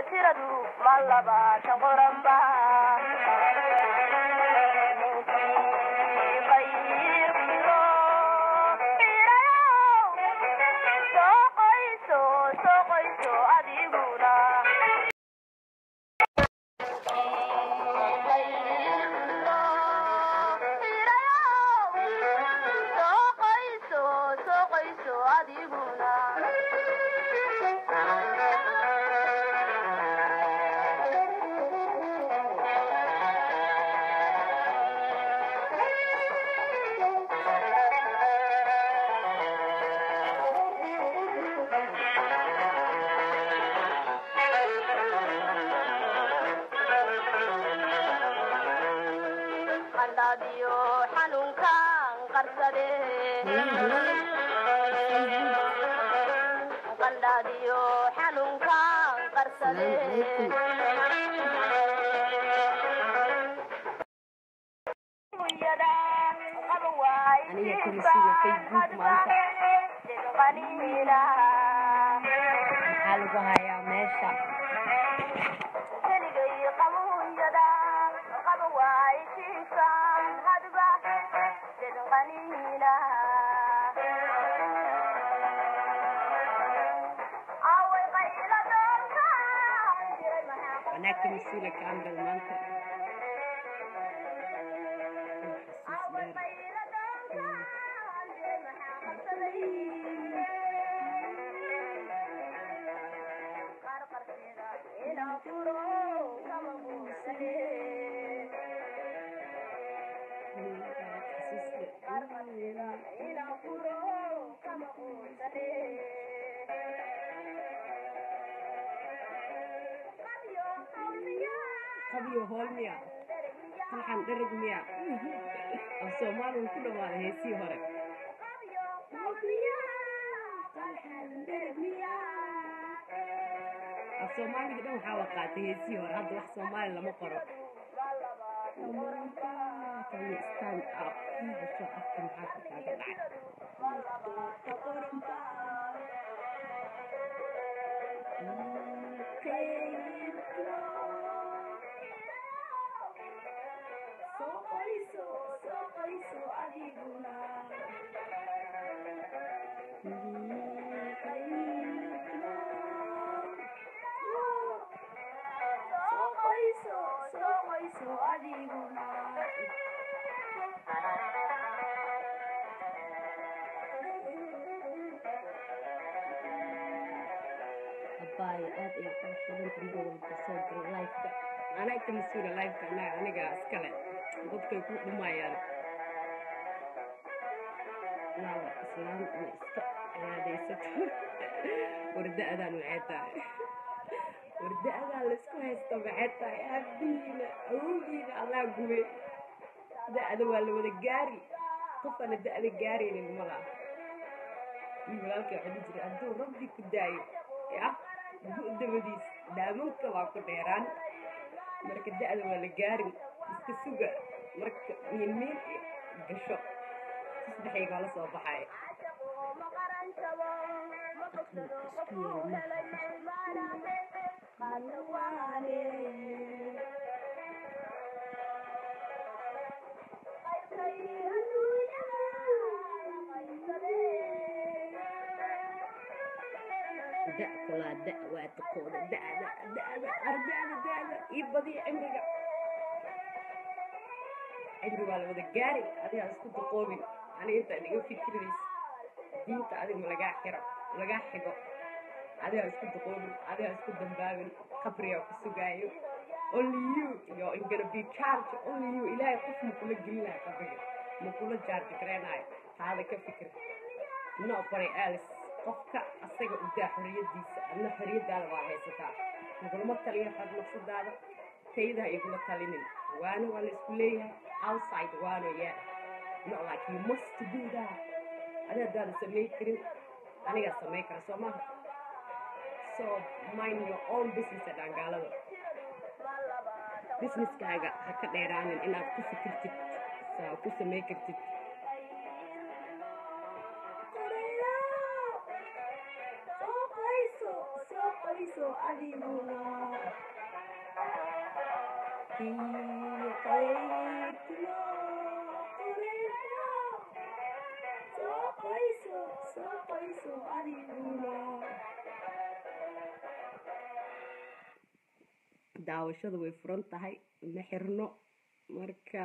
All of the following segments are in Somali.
tiradu ma labaatan qoranba qandhaadiyo xanuunkan qarsade qandhaadiyo xanuunkan qarsade aniga kamasiga facebook maanta maxaa lagu hayaa meesha anaa kamasiila kaandal maanta xasuus dheer qabiyo hool miya saxan dhereg miya af soomaaligu ku dhawaaday heesii hore af soomaaliga dhan waxaa la qaatay heesii hore hadda wax soomaali lama qoro Can you stand up? Soo afka maxaa ka kaaga dhacay abaayo aad ay qurux badanta mar walba soo gala lifeka anaa ka mas-uula lifeka anaa aniga iskale dadkay ku dhumayaan naawa islaam ama iska ciyaadaysato warda-adaan maxay tahay warda-adaan laisku haysto maxay tahay aabihiina awowgiina allah gube da-da waa la wada gaari qofana da-da gaaraynin mala iyo walaalkay waxaa dhihi jiray hadduu rabbi ku daayo ya dabadiis daamanka waa ku dheeraan marka da-da waa la gaarin iska suga marka miinmiin gasho saddexay baa la soo baxay da kulaa da waa taqooda da'da da'da arda'da da'da ii badiya cimriga cimri waa la wada gaari adigaa isku daqoobin aniga intaan iga fikirdays diinta adig ma lagaa xiro lagaa xigo adigaa isku daqoobin adigaa isku dambaabin qabrigaa ku sugaayo only you yo in gonna be charge only you ilaahay qof ma kula gelinayo qabriga ma kula jaarji gareenayo taada ka fikir nobody else qofka asaga u daa xorriyadiisa adna xorriyadaada waa haysataa nagulama taliya xad nafsadaada tayada ha igula talinin waana waa la isku leeyahay outside waano yaa no like you must do that adi haddaada samayn karin anigaa samayn kara soo maha so mind your own business ee dhaangaalada businesskaaga ha ka dheeraanin inaad ku fikirtid saa ku samayn kartid qoyso adiguna kii qaybtimo qoreysno soo qoyso soo qoyso adiguna daawashadu way furan tahay ma xirno marka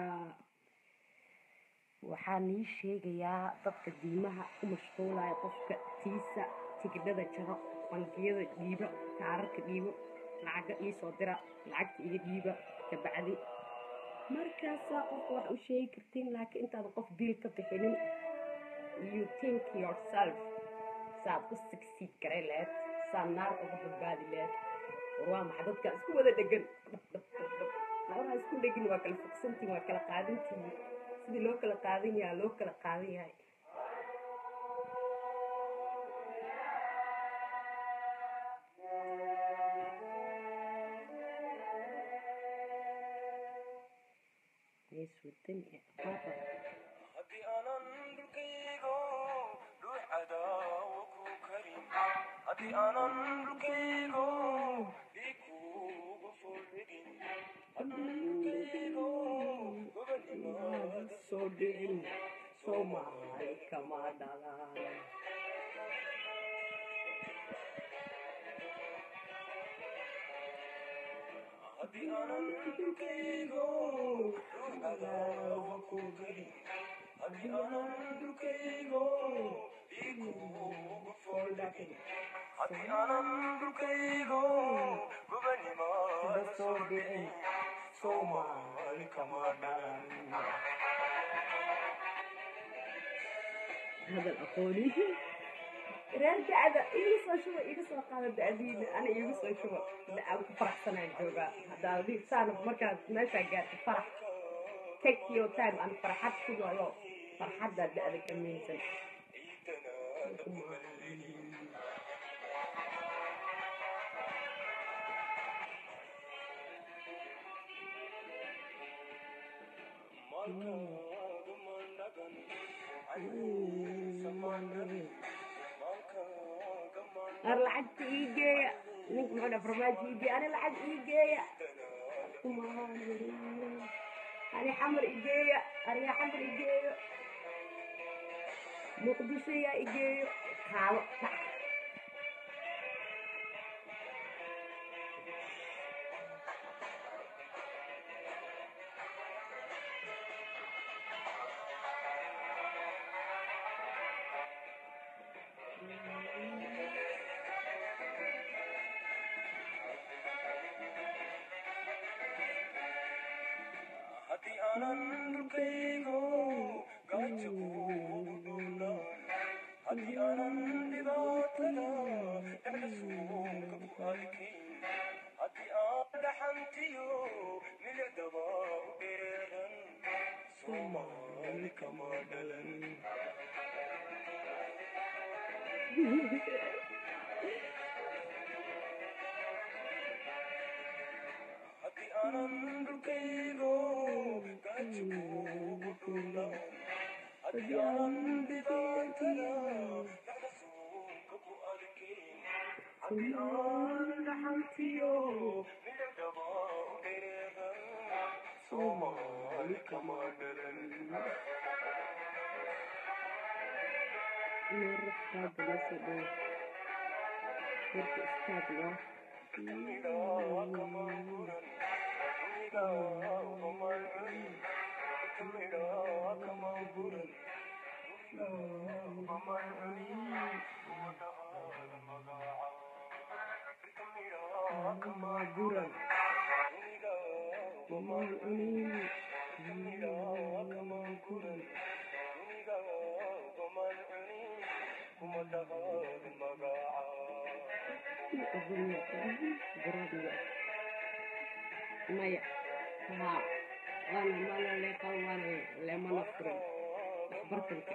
waxaan ii sheegayaa dadka diimaha u mashquulaya qofka tiisa tigidhada jaro bangiyada dhiiba kaararka dhiibo lacaga ii soo dira lacagta iga dhiiba kabacdi markaasaa qofka wax u sheegi kartiin laakiin intaadan qof biil ka bixinin you think yourself saad u succeed garay lahayd saad naar uga badbaadi lahayd war waa maxay dadka isku wada dhegan labadaa isku dhegin waa kala fogsantiin waa kala qaadantiin sidii loo kala qaadan yahay loo kala qaadan yahay yes wadan papa haddii aanan dhulkaygo ruux cadaawo ku karin haddii aanan dhulkaygo dhiig kuugu fuldhigin dhulkaygo gobanimaada soo dhicin soomaali kama dhalaan haddii aanan dhulkaygo ruux cadaawo ku karin haddii aanan dhulkaygo dhiig kuugu fuldhigin haddii aanan dhulkaygo gobanimaada soo dhicin soomaali kama dhalan hadal aqooni reer dacda iga soo shuba iga soo qaada dacdiina ana iga soo shuba aan ku faraxsanaan joogaa haddaa adiga saan markaad meeshaa gaarta farax take your time aan farxad sugayo farxaddaa da'da ka meynsan ar lacagta ii geeya ninka muxuu dhaa farmaajo ii geeya ani lacag ii geeya ani xamar ii geeya ariya xamar ii geeyo muqdisho yaa ii geeyo kaalo dhac haddii aanan dhulkaygo gaajo kuugu dhuulan haddii aanan dhibaatada dhexda suuga ku arkayn haddii aan dhaxantiyo milicdaba u dheereeran soomaali kama dhalan haddii aanan dhulkaygo gaajo kuugu dhuulan haddii aanan dhibaatada dhexda suuga ku arkayn haddii aan dhaxantiyo milicdaba u dheereeran soomaali kama dhalan Nur istaag la soo dhow warka istaag loo guran wamaan cunin guran guradiga maya haa waana mana leeqan waana leemana furin waxbartanka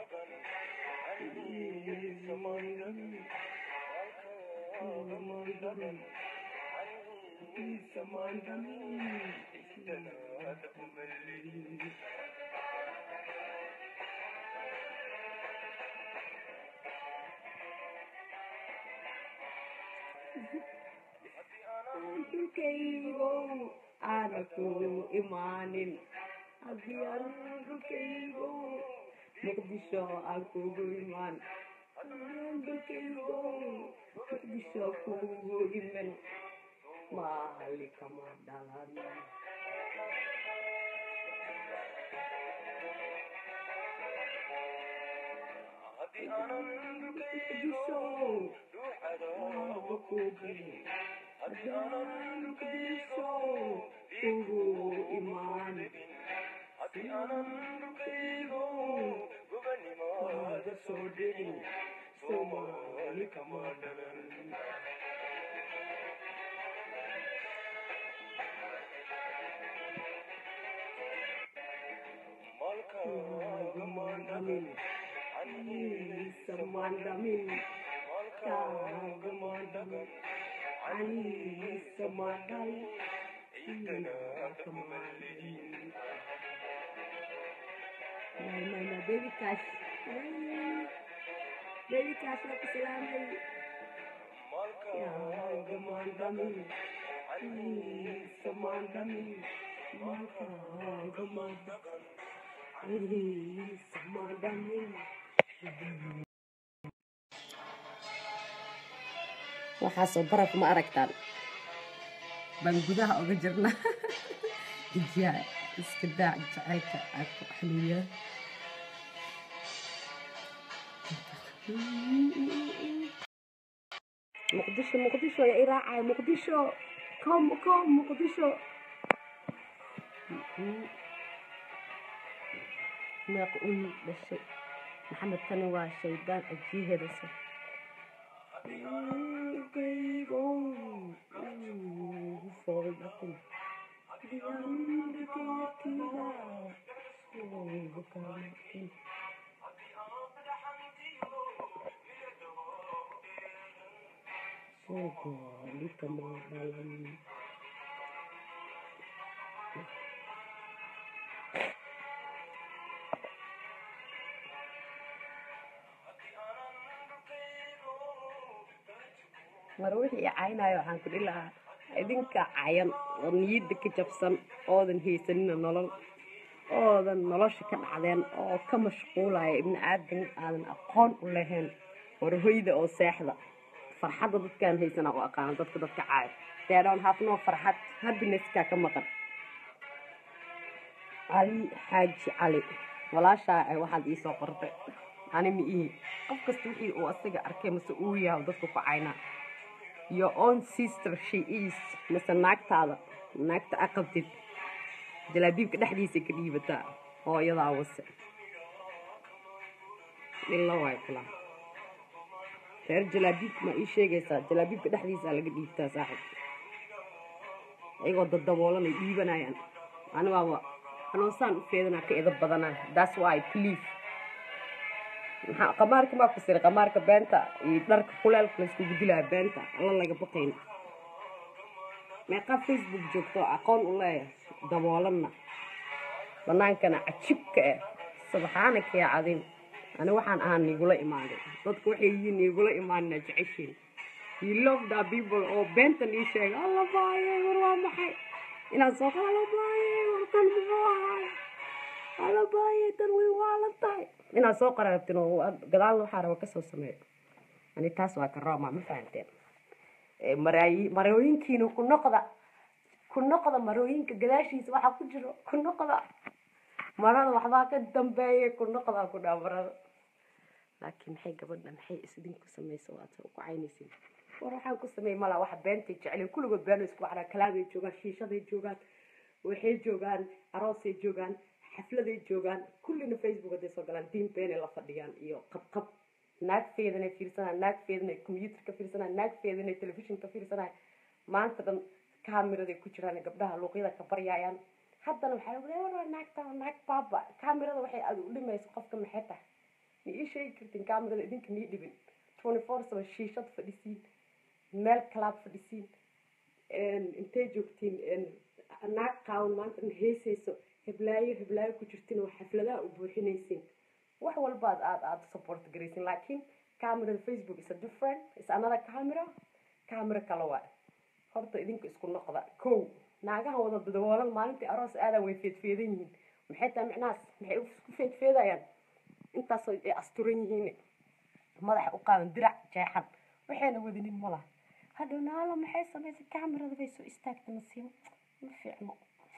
dhulkaygo aana ku imaanin haddii aan dhulkaygo muqdisho aan kugu imaan dhulkaygo muqdisho kugu iman maali kama dhalan haddii aanan dhulkaygo muqdisho ruuxada kugu haddii aanan dhulkaygo kugu imaan haddii aanan dhulkaygo gobanimaada soo dhicin soomaali kama dhalan malkaaga maandhamin Anisa mandamin, kaga mandamin, anisa mandal, ina kamandamin. Nay, nay, nay, baby cash. Ay, Baby cash na kasalamay. Kaga mandamin, anisa mandamin, kaga mandamin. Anisa mandamin. waxaasoo baraf ma aragtaan baan gudaha uga jirna ijiyaa iska daac jacaylka aa ku xaliya muqdisho muqdisho yaa i raacaya muqdisho kom kom muqdisho meeq un dhashay maxamed tani waa shaydaan ajiiheedase mar wixii i caynayo waxaan ku dhihi lahaa idinka cayan oo niyadda ka jabsan oodan haysanina nolol oodan nolosha ka dhacdeen oo ka mashquulaya ibni aadan aadan aqoon u lahayn warhoyda oo seexda farxadda dadkaan haysanaa u aqaana dadka dadka caayo they don't have no farxad happinesskaa ka maqan cali xaaji cali walaashaa ay waxaad iisoo qortay ani ma ihi qof kasta wixii uu asaga arkay mase uu yahay dadku ku caynaa your own sister she is mise naagtaada naagta a qabtid jalaabiibka dhexdiisa ka dhiibataa hooyadaa wase ila waay kula reer jalaabiibka ma ii sheegaysaa jalaabiibka dhexdiisa laga dhiibtaa saaxib iyagoo dadaboolanay dhiibanayaan ani waaba anuusaan u feedanaa ka edab badanaa that's why please maxaa qamaarka maa ku sira qamaarka beenta iyo dharka kuleelka layskugu dilaya beenta alla laga baqayn meeqaa facebook joogto aqoon u leeyahay daboolanna banaankana cajibka ah subxaanaka yaa cadiim ani waxaan ahaa niigula imaaday dadku waxay yihiin niigula imaanina jeceshiin you love the people oo beentan ii sheega alla baayay war waa maxay inaan soo qala alla baayay warkan muxuu ahaay alla baayay tan way waalan tahay inaad soo qaraabtin oo gadaal waxaa raba kasoo sameeyo ani taas waa ka rooma ma fahanteen maraayi marooyinkiina ku noqda ku noqda marooyinka gadaashiisa waxaa ku jiro ku noqda marada waxbaa ka dambeeya ku noqda ku dhaa marada laakiin maxay gabadha maxay isdinku samaysa oo aad ku caynaysin war waxaan ku sameeyey malaa waxa beentay jecleen kulligood beeno isku wacdaa kalaabay joogaan shiishaday joogaan waxay joogaan aroosay joogaan xafladay joogaan kullina facebook hadday soo galaan diin beenay la fadhiyaan iyo qabqab naagfeedanay fiirsanaan naagfeedanay combyuutarka fiirsanaan naagfeedanay telefishinka fiirsanaan maanta dhan kaamiraday ku jiraan gabdhaha luuqyada ka baryaayaan haddana waxaa lagu leeya war naagta naag baaba kaamirada waxay aad u dhimayso qofka maxay tahay ma ii sheegi kartiin kaamirada idinka nii dhibin twenty four seven shiishad fadhisiin meel kalaad fadhisiin intay joogtiin naag qaawan maanta dhan heesayso heblaayo heblaayo ku jirtin oo xafladaha u buuxinaysin wax walbaad aad aad support garaysin laakiin camerada facebook is a different is another camera camera kale waay horta idinka isku noqda kow naagaha wada dadawoolan maalintii aroos aadaa way feedfeedan yihiin maxay tahay micnahaas maxay isku feedfeedayaan intaasoo ay asturan yihiin madaxa u qaadan dirac jeexan waxayna wadanin ma laha hadhow naalo maxay samaysay kamerada bay soo istaagtay nasiibo ma fiicno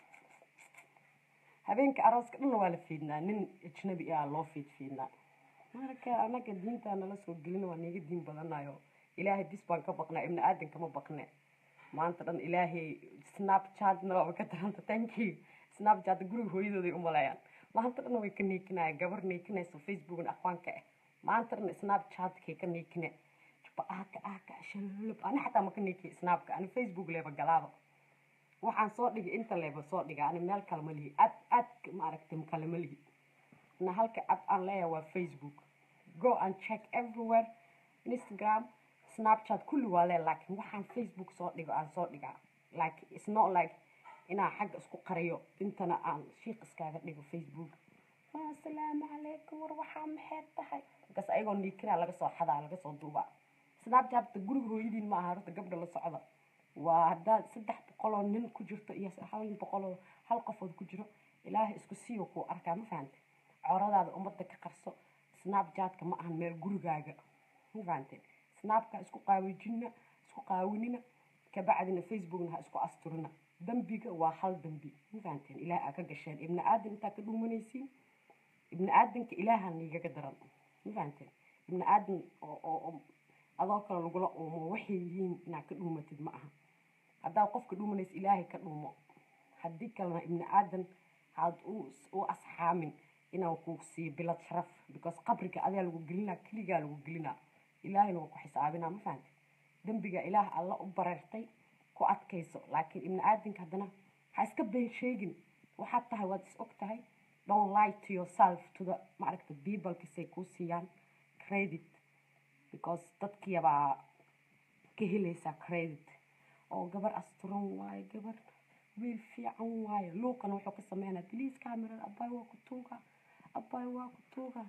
habeenka arooska dhanna waa la fiidnaa nin ajnabi ah loo fiidfiidnaa marka anaga diintaa nala soo gelin waa niga diin badanayo ilaahay bis baan ka baqnaa ibni aadan kama baqne maanta dhan ilaahay snapchatna waaba ka daranta thank you snapchat guriga hooyadooday u maleeyaan maanta dhan way ka neekinaya gabar neekinayso facebookna aqwaanka ah maanta dhan snapchatkay ka neekine jaba aaka aaka shalolab ani xataa ma ka neekiya snapka ani facebook leeba galaaba waxaan soo dhigay inta leeba soo dhiga ani meel kale ma lihi ad ad maaragtay kale ma lihi na halka ad aan leeyahay waa facebook go and check everywhere instagram snapchat kulli waa lee laakiin waxaan facebook soo dhigo aan soo dhigaa like it's not like inaan xagga isku qariyo intana aan shiiq iskaaga dhigo facebook asalaamu calaykum war waxaa maxay tahay markaas ayagoo niikinaa laga soo xadaa laga soo duubaa snapchatta guriga hooyadiin ma aha horta gabdha la socda waa haddaad saddex boqoloo nin ku jirto iyo hal boqoloo hal qofood ku jiro ilaahay isku siiyo kuu arkaa ma fahante coradaada ummadda ka qarso snapchatka ma ahan meel gurigaaga ma fahante snapka isku qaawajina isku qaawinina kabacdina facebookna ha isku asturina dambiga waa hal dambi ma fahanteen ilaah aa ka gasheen ibni aadan intaa ka dhuumanaysiin ibni aadanka ilaaha niigaga daran ma fahanteen ibni aadan oo adoo kale lagula uumo waxay yihiin inaad ka dhuumatid ma aha haddaad qofka dhuumanaysa ilaahay ka dhuumo haddii kalena ibni aadan had u asxaamin inaan ku siiyo bilad sharaf because qabriga adaa lagu gelinaa keligaa lagu gelinaa ilaahayna waa ku xisaabinaa ma fahante dembiga ilaah alla u bareertay ku adkayso laakiin ibni aadanka haddana ha iska been sheegin waxaad tahay waad is og tahay don't lie to yourself to the maaragta peoplekasay kuu siiyaan credit because dadkiyabaa ka helaysaa credit oo gabar asturan waayo gabar wiil fiican waayo luuqana wuxuu ka sameynaya please camerada abay waa ku tuuga abay waa ku tuuga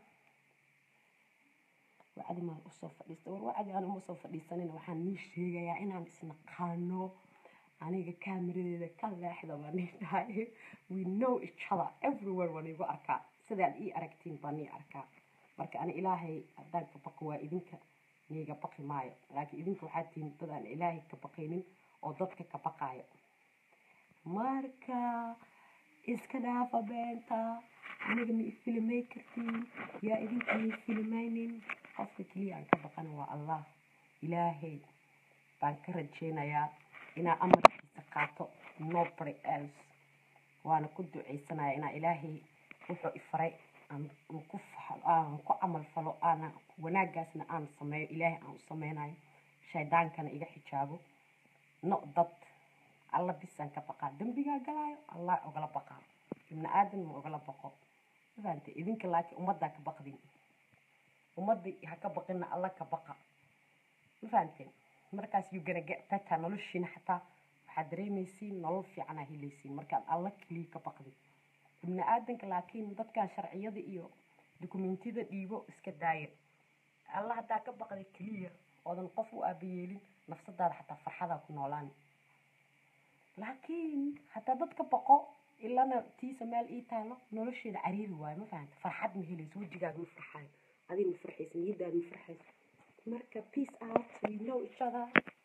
wacdi maan usoo fadhiista war wacdi aan uma soo fadhiisanin waxaan nii sheegayaa inaan isnaqaano aniga kaamiradeeda ka leexda baan nii dhahay we know each other everywhere waan igu arkaa sidaad ii aragtiin baan nii arkaa marka ani ilaahay haddaan ka baqo waa idinka niiga baqi maayo laakiin idinka waxaa tihiin dad aan ilaahay ka baqaynin oo dadka ka baqaayo marka iska dhaafa beenta aniga ma ifilmay kartiin yaa idinka ma ifilmaynin qofka keliya aan ka baqana waa allah ilaahay baan ka rajeynayaa inaa amarkiisa qaato nobody else waana ku duceysanaya inaa ilaahay wuxuu ifaray aan ku aan ku camal falo aana wanaaggaasna aan sameeyo ilaahay aan u sameynayo shaydaankana iga xijaabo no dad alla bisaan ka baqaa dembigaa galaayo allah ogala baqaa ibni aadan ma ogala baqo mafahante idinka laakiin ummaddaa ka baqdin ummadda ha ka baqina alla ka baqa ma fahanteen markaas you gonna get better noloshiina xataa waxaad dareemaysiin nolol fiicanaa helaysiin markaad alla keliya ka baqdin ibni aadanka laakiin dadkan sharciyada iyo dukumentiyada dhiibo iska daaya alla haddaa ka baqday keliya oodan qof u aabayeelin nafsadaada xataa farxadaa ku noolaan laakiin haddaa dadka baqo ilana tiisa meel ii taalo nolosheeda cariiri waayo ma fahanta farxad ma helayso wejigaaga ma farxaayo adiga ma farxaysa niyadaada ma farxayso marka peace out we know each other